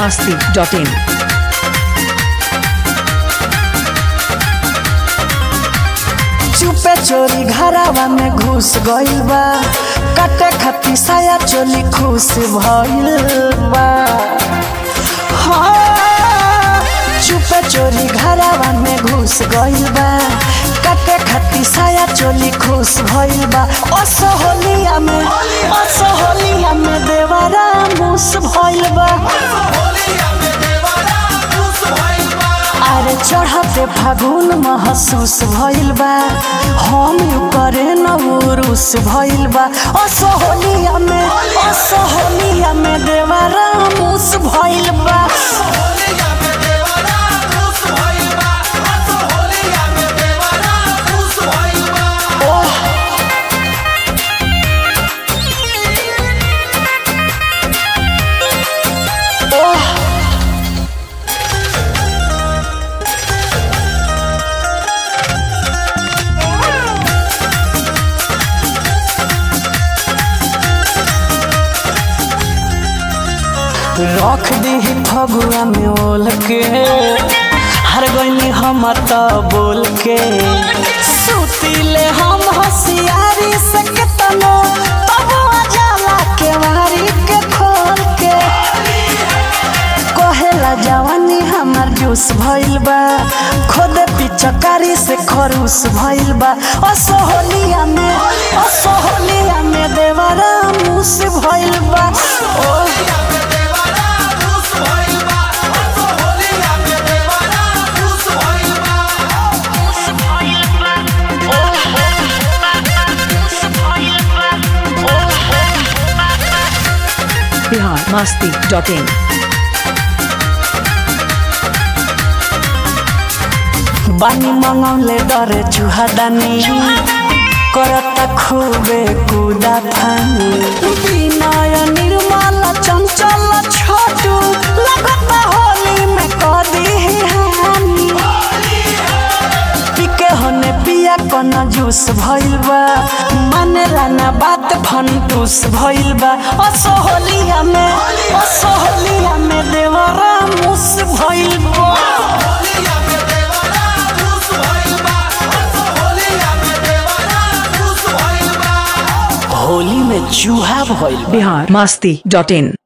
masti.in. चुपे चोरी घरावा में घुस गइल बा काटे खाती साया चोली खुश भइल बा हाँ, चुपे चोरी घरावा में घुस गइल बा काटे खाती साया चोली खुश भइल बा असहोलिया में असहोलिया में देवरा मुस भइल बा अरे चढ़ते फागुन महसूस भइल बा हम यू करे न उरुस भइल बा असहोलिया में असहोलिया में देवरा मुस भइल बा ओह ओह रख दी फगुआ में ओल के हर गईनी हम त बोल के सुतीले हम होशियारी से केतनो तब जाला के वारी के खोल के कहेला जवानी हमर जूस भइल बा खुद पिचकारी से खरूस भइल बा असहोलिया में असहोलिया में देवरा मुस भइल बा ओ Bihar masti.in. बानी मंगौले डरे चुहादानी करता खूबे कुदा फानी विनय निर्मल चंचल छोटू लगता होली में कदी हानी पिके होने पिया कन जूस भइल बा मानेला ना बात फंटूस भइल बा असहोलिया में असहोलिया में देवरा मुस भइल बा होली में चूहा भइल बा। Bihar masti.in.